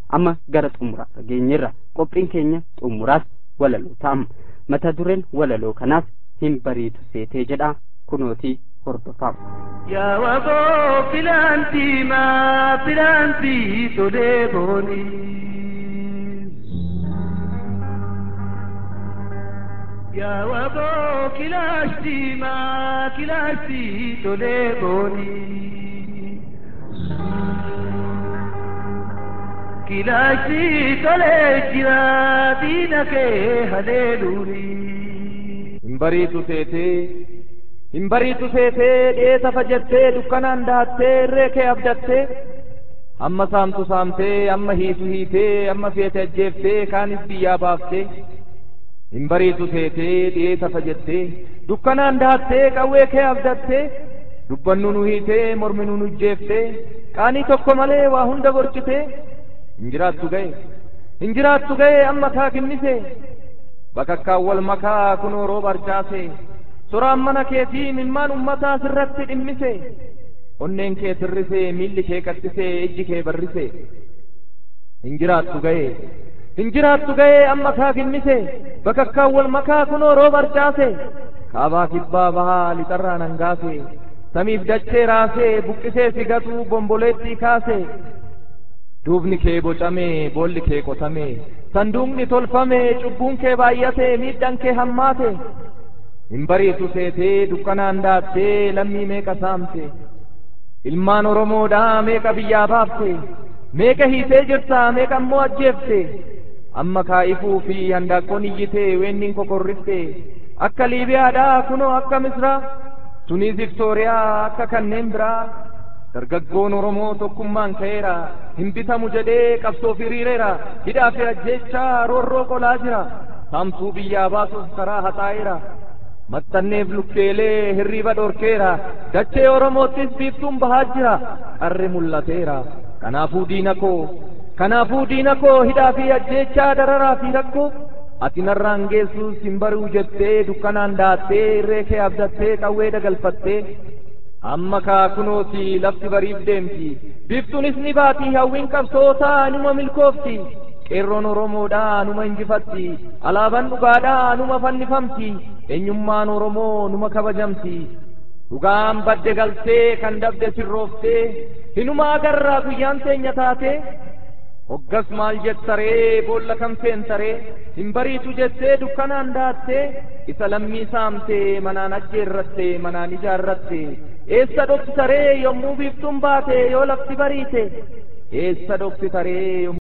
amma gara xumuraa geenyerra qophiin keenya xumuraas walaloo ta'ama mata dureen walaloo kanaas hin bariitu seetee jedha kunootii hordofaa yaa wagoo filaantii maa filaantii tolee boonii yaa wagoo kilaashtii maa kilaashtii tolee boonii kilaashtii tolee jira diina kee haleeluunii hin bariitu seetee hin bariitu seetee dheesa fajattee dukkanaan daattee irree kee abdattee amma saamtu saamtee amma hiitu hiitee amma feete ajjeeftee kaanis biyyaa baaftee hin bariitu seetee dheesa fajattee dukkanaan daattee qawwee kee abdattee dubbannu nu hiitee mormi nu ujjeeftee qaanii tokko malee waa hunda gorchitee hin jiraattu ga'e hin jiraattu ga'e amma kaa kinnise bakakkaan wal makaa kunoo rooba arcaase soraan mana keetii mimmaan ummataa sirratti dhimmise onneen kee sirrise miilli kee qaxxise ijji kee barrise hin jiraattu ga'e hin jiraattu ga'e amma kaa kinnise bakakkaan wal makaa kunoo rooba arcaase kaabaa kibbaa bahaa lixarraa nangaase samiif dachee raasee buqqisee sigatuu bomboleettii kaase duubni kee bocamee boolli kee qotamee sanduuqni tolfamee cubbuun kee baay'atee miidhaan kee hammaate hin bariitu seetee dukkanaan daattee lammii meeqa saamte ilmaan oromoodhaa meeqa biyyaa baafte meeqa hiitee jirta meeqa ammoo ajjeefte amma kaa'ifuu fi handaaqqoon iyyitee weenniin kokorrifte akka liibiyaadhaa kunoo akka misraa tunis viktooriyaa akka kanneen biraa dargaggoon oromoo tokkummaan ka'eera hin bitamu jedhee qabsoof hiriireera hidhaa fi ajjeechaa roorroo qolaa jira saamtuu biyyaa baasuuf karaa haxaa'eera maxxanneef lukkeelee hirriiba dhorkeera dachee oromoottis biiftuun bahaa jira qarri mul'ateera kanaafuu diina koo kanaafuu diina koo hidhaa fi ajjeechaa dararaa fi rakkoo ati narraan geessuus hin bari'u jettee dukkanaan daattee irree kee abdattee qawwee dagalfattee amma kaa kunooti lafti bariif deemti biiftuunis ni baati hawwiin qabsootaa numa milkoofti qeerroon oromoodhaa numa injifatti alaabaan dhugaadhaa numa fannifamti eenyummaan oromoo numa kabajamti dhugaan badde galtee kan dabde sirrooftee hinuma agarraa guyyaan teenya taate hoggas maal jettaree boolla kam seentaree hin bariitu jettee dukkanaan daattee isa lammii saamtee manaan ajjeerratte manaan ijaarratte eessa dhoksitaree yommuu biiftuun baate yoo lafti bariite eessa dhoksitaree